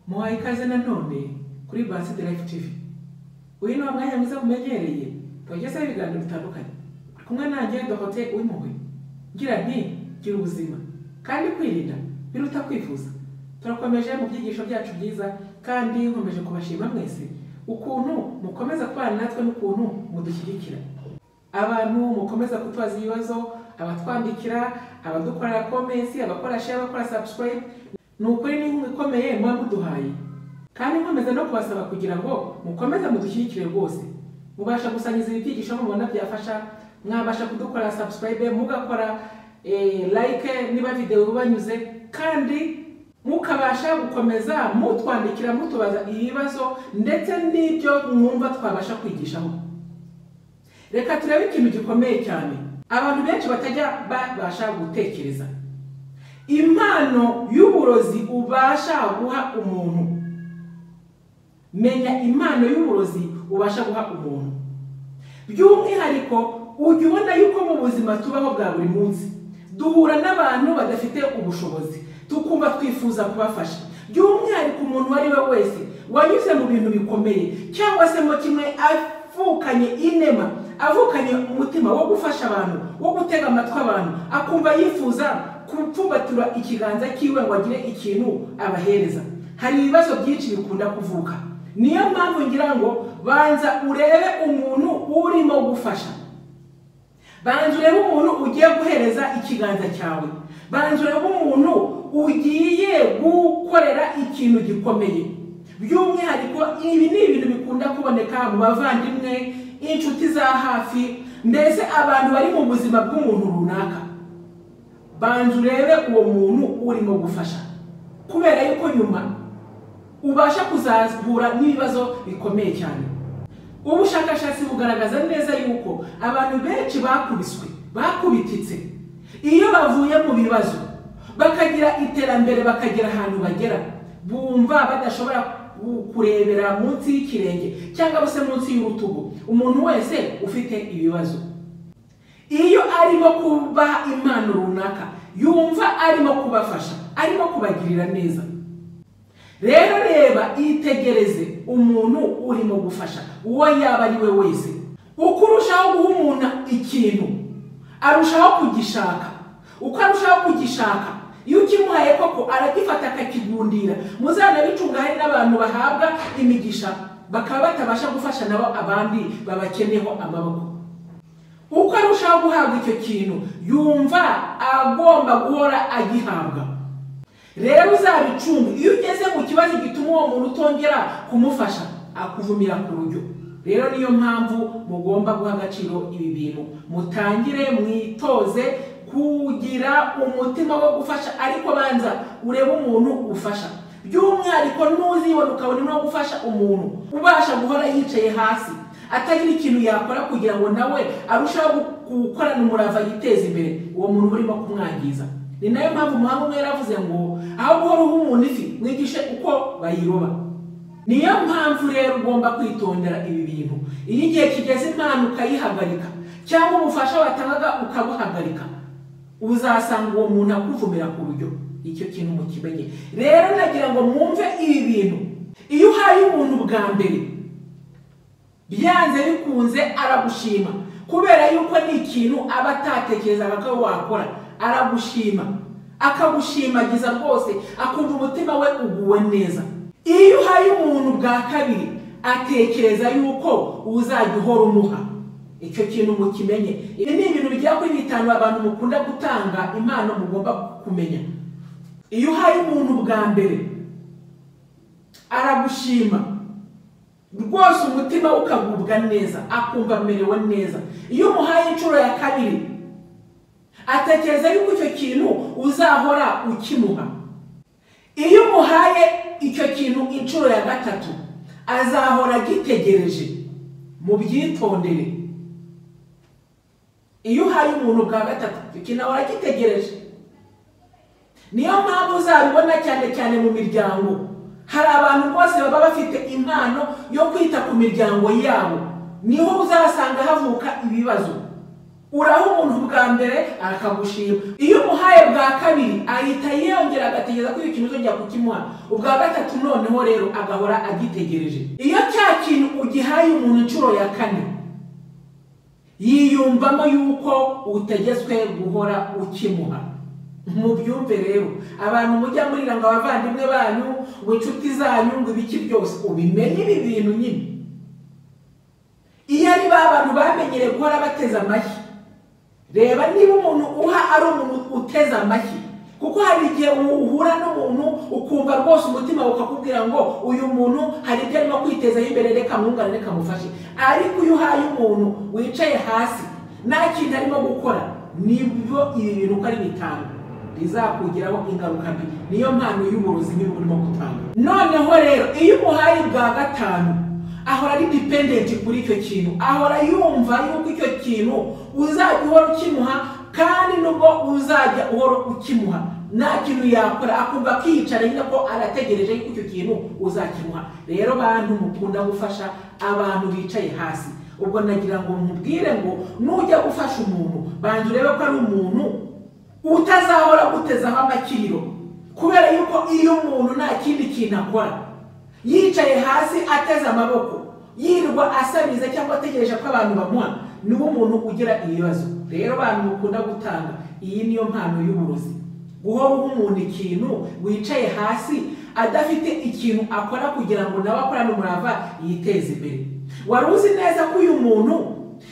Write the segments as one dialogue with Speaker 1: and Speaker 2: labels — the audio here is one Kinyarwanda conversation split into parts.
Speaker 1: muhaye ikaze nanone kuri Basite Life TV uyu ni umwanya mwiza mumenyereye tubagezaho ibiganiro bitandukanye turi kumwe nanjye Dorothée Uwimpuhwe ngira nti gira ubuzima kandi kwirinda biruta kwifuza turakomeje mu byigisho byacu byiza kandi nkomeje kubashima mwese ukuntu mukomeza kubana natwe n'ukuntu mudushyigikira abantu mukomeza kutubaza ibibazo abatwandikira abadukorera comments abakora share abakora subscribe ni ukuri ni inkunga ikomeye muba muduhaye kandi nkomeza no kubasaba kugira ngo mukomeze mudushyigikire rwose mubasha gusangiza ibi byigisho mubona byafasha mwabasha kudukorera subscribe mugakora eh, like niba video bubanyuze kandi mukabasha gukomeza mutwandikira mutubaza ibibazo ndetse n'ibyo mwumva twabasha kwigishaho reka turebe ikintu gikomeye cyane abantu benshi batajya babasha gutekereza impano y'uburozi ubasha guha umuntu menya impano y'uburozi ubasha guha umuntu by'umwihariko ujya ubona yuko mu buzima tubaho bwa buri munsi duhura n'abantu badafite ubushobozi tukumva twifuza kubafasha by'umwihariko umuntu uwo ari we wese wanyuze mu bintu bikomeye cyangwa se mu kimwe avukanye inema avukanye umutima wo gufasha abantu wo gutega amatwi abantu akumva yifuza kupfumbatura ikiganza cyiwe ngo agire ikintu abahereza hari ibibazo byinshi bikunda kuvuka niyo mpamvu ngira ngo banza urebe umuntu urimo gufasha banza urebe umuntu ugiye guhereza ikiganza cyawe banza urebe umuntu ugiye gukorera ikintu gikomeye by'umwihariko ibi ni ibintu bikunda kuboneka mu bavandimwe inshuti za hafi mbese abantu bari mu buzima bw'umuntu runaka banza urebe uwo muntu urimo gufasha kubera yuko nyuma ubasha kuzahura n'ibibazo bikomeye cyane ubushakashatsi bugaragaza neza yuko abantu benshi bakubiswe bakubititse iyo bavuye mu bibazo bakagira iterambere bakagera ahantu bagera bumva badashobora kurebera munsi y'ikirenge cyangwa se munsi y'urutugu umuntu wese ufite ibibazo iyo arimo kubaha impano runaka yumva arimo kubafasha arimo kubagirira neza rero reba yitegereze umuntu urimo gufasha uwo yaba ari we wese uko urushaho guha umuntu ikintu arushaho kugishaka uko arushaho kugishaka iyo ukimuhaye koko aragifata akakigundira muzanabicunga hari n'abantu bahabwa imigisha bakaba batabasha gufasha nabo abandi babakeneho amaboko uko arushaho guhabwa icyo kintu yumva agomba guhora agihabwa rero uzabicunge iyo ugeze mu kibazo gituma uwo muntu utongera kumufasha akuvumira ku rujyo rero niyo mpamvu mugomba guha agaciro ibi bintu mutangire mwitoze kugira umutima wo gufasha ariko banza urebe umuntu ufasha by'umwihariko n'uzibona ukabona urimo gufasha umuntu ubasha guhora yicaye hasi atagira ikintu yakora kugira ngo nawe arusheho gukorana umurava yiteze imbere uwo muntu urimo kumwangiza ni nayo mpamvu umuhanga umwe yaravuze ngo aho guhora uha umuntu ifi mwigishe uko bayiroba niyo mpamvu rero ugomba kwitondera ibi bintu iyo igihe kigeze impano ukayihagarika cyangwa ubufasha watangaga ukabuhagarika uzasanga uwo muntu akuvumira ku buryo icyo kintu mukimenye rero nagira ngo mwumve ibi bintu iyo uhaye umuntu bwa mbere byanze bikunze aragushima kubera yuko ni ikintu aba atatekerezaga ko wakora aragushima akagushimagiza rwose akumva umutima we uguwe neza iyo uhaye umuntu bwa kabiri atekereza yuko uzajya uhora umuha icyo kintu mukimenye ibi ni ibintu bigera kuri bitanu abantu mukunda gutanga impano mugomba kumenya iyo uhaye umuntu bwa mbere aragushima rwose umutima we ukagubwa neza akumva amerewe neza iyo umuhaye inshuro ya kabiri atekereza yuko icyo kintu uzahora ukimuha iyo umuhaye icyo kintu inshuro ya gatatu azahora agitegereje mubyitondere iyo uhaye umuntu bwa gatatu icyo kintu ahora agitegereje niyo mpamvu uzabibona cyane cyane mu miryango hari abantu bose baba bafite impano yo kwita ku miryango yabo niho uzasanga havuka ibibazo uraha umuntu bwa mbere akagushima iyo umuhaye bwa kabiri ahita yongera agategereza ko iyo kintu uzongera kukimuha ubwa gatatu noneho rero agahora agitegereje iyo cya kintu ugihaye umuntu inshuro ya kane yiyumvamo yuko utegetswe guhora ukimuha mubyumve rero abantu mujya murira ngo abavandimwe banyu ngo inshuti zanyu ngo ibiki byose ubimenye ibi bintu nyine iyo ari ba bantu bamenyereye guhora bateze amashyi reba niba umuntu uha ari umuntu uteze amashyi kuko hari igihe uhura n'umuntu ukumva rwose umutima ukakubwira ngo uyu muntu hari ibyo arimo kwitezaho imbere reka mwungane reka mufashe ariko iyo uhaye umuntu wicaye hasi nta kintu arimo gukora nibyo ibi bintu uko ari bitanu bizakugiraho ingaruka mbi niyo mpano y'uburozi niba urimo gutanga noneho rero iyo umuhaye bwa gatanu ahora ari dipendenti kuri icyo kintu ahora yumva yuko icyo kintu uzajya uhora ukimuha kandi nubwo uzajya uhora ukimuha nta kintu yakora akumva akiyicara nyine ko arategereje yuko icyo kintu uzakimuha rero bantu mukunda gufasha abantu bicaye hasi ubwo nagira ngo nkubwire ngo nujya gufasha umuntu banza urebe ko ari umuntu utazahora gutezaho amakiriro kubera yuko iyo umuntu nta kindi kintu akora yicaye hasi ateze amaboko yirwa asabiriza cyangwa ategereje ko abantu bamuha niwo umuntu ugira ibibazo rero abantu mukunda gutanga iyi niyo mpano y'uburozi guhora uha umuntu ikintu wicaye hasi adafite ikintu akora kugira ngo nawe akorane umurava yiteze imbere wari uzi neza ko uyu muntu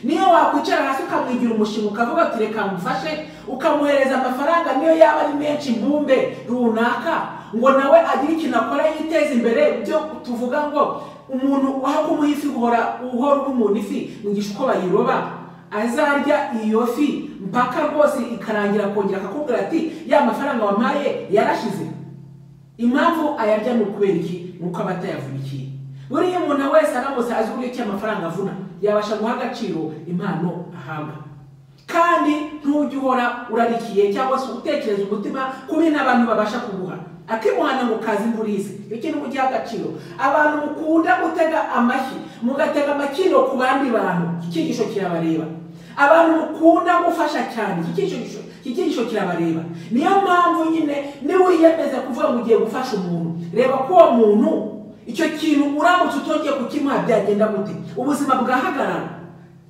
Speaker 1: niyo wakwicara hasi ukamwigira umushinga ukavuga ati reka mufashe ukamuhereza amafaranga niyo yaba ari menshi mbumbe runaka ngo nawe agire ikintu akora yiteze imbere byo tuvuga ngo umuntu wahaka umuha ifi guhora uhora umuntu ifi ngisha uko bayiroba azarya iyo fi mpaka rwose ikarangira kongera akakubwira ati ya mafaranga wampaye yarashize impamvu ayarya ni ukubera iki ni uko aba atayavunikiye buriya umuntu wese aramutse azi uburyo ki amafaranga avuna yabasha guha agaciro impano ahabwa kandi ntujye uhora urarikiye cyangwa se utekereza umutima kubi n'abantu babasha kuguha akimuhana ngo kazi imvura ize icyo kintu mugiha agaciro abantu mukunda gutega amashyi mugatega amakiro ku bandi bantu iki cyigisho kirabareba abantu mukunda gufasha cyane iki cyigisho iki cyigisho kirabareba niyo mpamvu nyine niba wiyemeza kuvuga ngo ugiye gufasha umuntu reba ko uwo muntu icyo kintu uramutse utongeye kukimuha byagenda gute ubuzima bwahagarara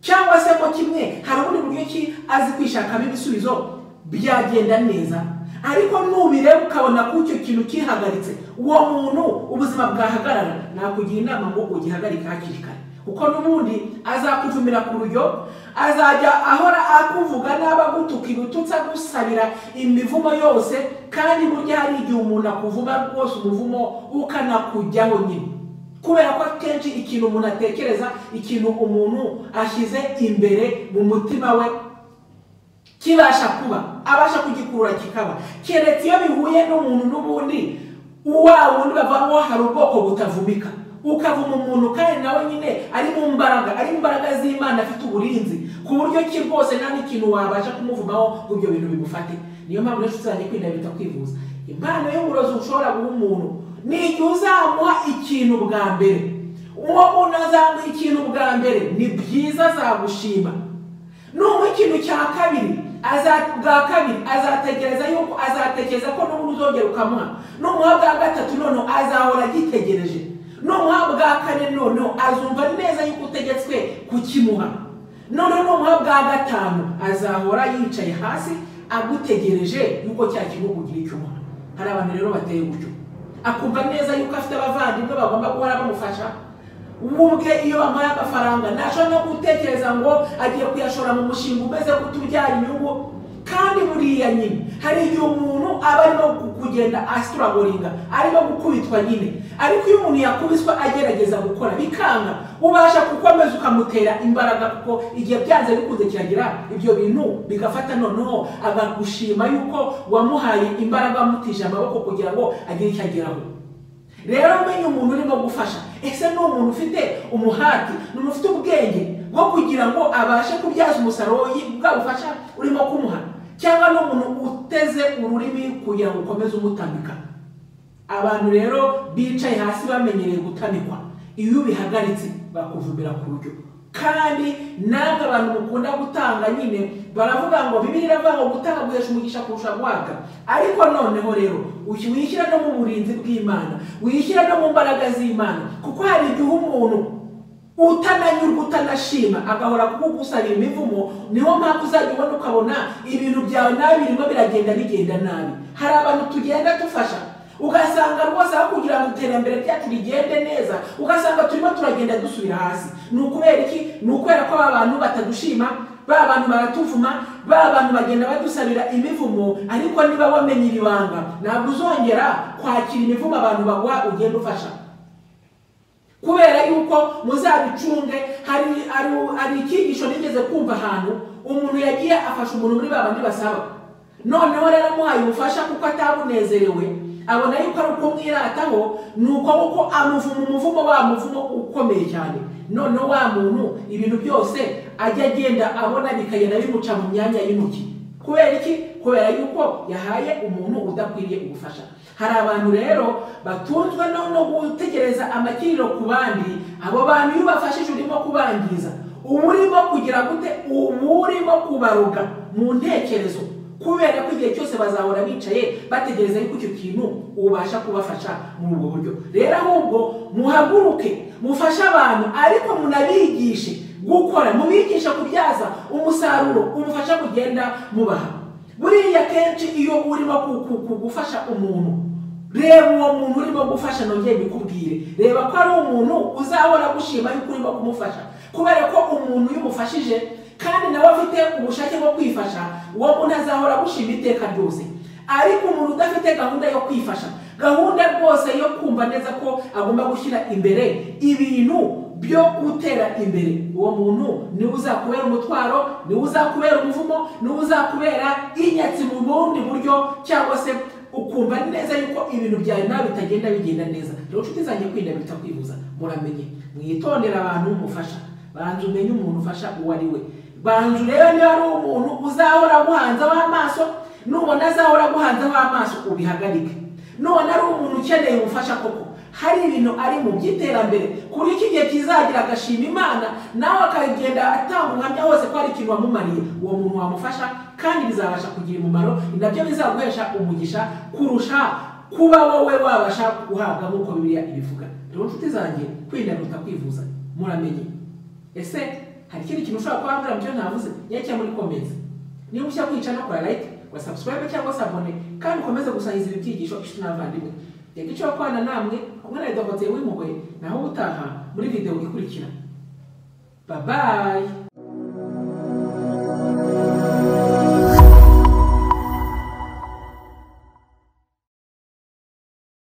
Speaker 1: cyangwa se ko kimwe hari ubundi buryo ki azi kwishakamo ibisubizo byagenda neza ariko nubireba ukabona ko icyo kintu kihagaritse uwo muntu ubuzima bwahagarara nakugira inama ngo ugihagarike hakiri kare kuko n'ubundi azakujumira ku rujyo azajya ahora akuvuga n'aba agutuka ibitutsi agusabira imivumo yose kandi burya hari igihe umuntu akuvuma rwose umuvumo ukanakujyaho nyine kubera ko akenshi ikintu umuntu atekereza ikintu umuntu ashyize imbere mu mutima we kibasha kuba abasha kugikurura kikaba keretse iyo bihuye n'umuntu n'ubundi wa wundi bavamo hari ubwoko butavumika ukavuma umuntu kandi nawe nyine ari mu mbaraga ari mu mbaraga z'imana afite uburinzi ku buryo ki rwose nta n'ikintu wabasha kumuvumaho ngo ibyo bintu bigufate niyo mpamvu rero tuzajya kwinabita kwivuza impano y'uburozi ushobora guha umuntu ni igihe uzamuha ikintu bwa mbere uwo muntu azamuha ikintu bwa mbere ni byiza azagushima n'umuha ikintu cya kabiri bwa kabiri azatekereza yuko azatekereza ko n'ubundi uzongera ukamuha n'umuha bwa gatatu noneho azahora agitegereje n'umuha bwa kane noneho azumva neza yuko utegetswe kukimuha noneho n'umuha bwa gatanu azahora yicaye hasi agutegereje yuko cya kintu kugira icyo umuha hari abantu rero bateye gutyo akumva neza yuko afite abavandimwe bagomba guhora bamufasha ubwe iyo bamuhaye amafaranga ntashobora no gutekereza ngo agiye kuyashora mu mushinga umeze kutubyara inyungu kandi buriya nyine hari igihe umuntu aba arimo kugenda asituragoringa arimo gukubitwa nyine ariko iyo umuntu yakubiswe agerageza gukora bikanga ubasha gukomeza ukamutera imbaraga kuko igihe byanze bikunze kiragira ibyo bintu bigafata noneho agagushima yuko wamuhaye imbaraga wamutije amaboko kugira ngo agire icyo ageraho rero umenye umuntu urimo gufasha ese ni umuntu ufite umuhati ni umuntu ufite ubwenge bwo kugira ngo abashe kubyaza umusaruro bwa bufasha urimo kumuha cyangwa ni umuntu uteze ururimi kugira ngo ukomeze umutambika abantu rero bicaye hasi bamenyereye gutamikwa iyo ubihagaritse bakuvumira ku buryo kandi namwe abantu mukunda gutanga nyine baravuga ngo bibiri iravuga ngo gutanga guhesha umugisha kurusha guhabwa ariko noneho rero uyu wishyira no mu burinzi bw'imana wishyira no mu mbaraga z'imana kuko hari igihe umuntu utananyurwa utanashima agahora kugusabira imivumo niyo mpamvu uzajya ubona ukabona ibintu byawe nabi birimo biragenda bigenda nabi hari abantu tugenda dufasha ugasanga rwose aho kugira ngo iterambere ryacu rigende neza ugasanga turimo turagenda dusubira hasi ni ukubera iki ni ukubera ko aba bantu batadushima ba bantu baratuvuma ba bantu bagenda badusabira imivumo ariko niba wamenye iri banga ntabwo uzongera kwakira imivumo abantu baguha ugenda ufasha kubera yuko muzabicunge hari hari- hari icyigisho nigeze kumva ahantu umuntu yagiye afasha umuntu muri ba bandi basaba noneho rero amuhaye ubufasha kuko atabunezerewe abona yuko ari uko mwirataho ni uko kuko amuvuma umuvumo wa muvumo ukomeye cyane noneho wa muntu ibintu byose ajya agenda abona bikagenda bimuca mu myanya y'intoki kubera iki kubera yuko yahaye umuntu udakwiriye ubufasha hari abantu rero batunzwe no no gutegereza amakiriro ku bandi abo bantu iyo ubafashije urimo kubangiza uba urimo kugira gute uba urimo kubaroga mu ntekerezo kubera ko igihe cyose bazahora bicaye bategereza yuko icyo kintu ubasha kubafasha muri ubwo buryo rero ahubwo muhaguruke mufashe abantu ariko munabigishe gukora mubigisha kubyaza umusaruro umufasha kugenda mubaha buriya kenshi iyo urimo ku- ku- ku- gufasha umuntu reba uwo muntu urimo gufasha nongeye bikubwire reba ko ari umuntu uzahora gushima yuko urimo kumufasha kubera ko umuntu iyo umufashije kandi nawe afite ubushake bwo kwifasha uwo muntu azahora gushima iteka ryose ariko umuntu udafite gahunda yo kwifasha gahunda rwose yo kumva neza ko agomba gushyira imbere ibintu byo gutera imbere uwo muntu niwe uzakubera umutwaro niwe uzakubera umuvumo niwe uzakubera inyatsi mu bundi buryo cyangwa se ukumva neza yuko ibintu byawe nawe bitagenda bigenda neza rero nshuti zanjye kwirinda biruta kwivuza muramenye mwitondera abantu mufasha banza umenye umuntu ufasha uwo ari we banza urebe niba ari umuntu uzahora aguhanzeho amaso nubona azahora aguhanzeho amaso ubihagarike nubona ari umuntu ukeneye ubufasha koko hari ibintu ari mu by'iterambere ku buryo iki gihe kizagira agashima imana nawe akagenda atanga ubuhamya hose ko hari ikintu wamumariye uwo muntu wamufasha kandi bizabasha kugira umumaro ni nabyo bizaguhesha umugisha kurusha kuba wowe wabasha guhabwa nk'uko bibiliya ibivuga rero nshuti zanjye kwirinda kuruta kwivuza muramenye ese hari ikindi kintu ushobora kuba wabwira mu cyo ntavuze nyacyo muri komenzi niba ushaka kwica no kora like wasubscribe cyangwa se abone kandi ukomeze gusangiza ibi byigisho inshuti n'abavandimwe reka icyo wakwana namwe kumwe na dogoteri w'impuhwe naho ubutaha muri video ikurikira babaye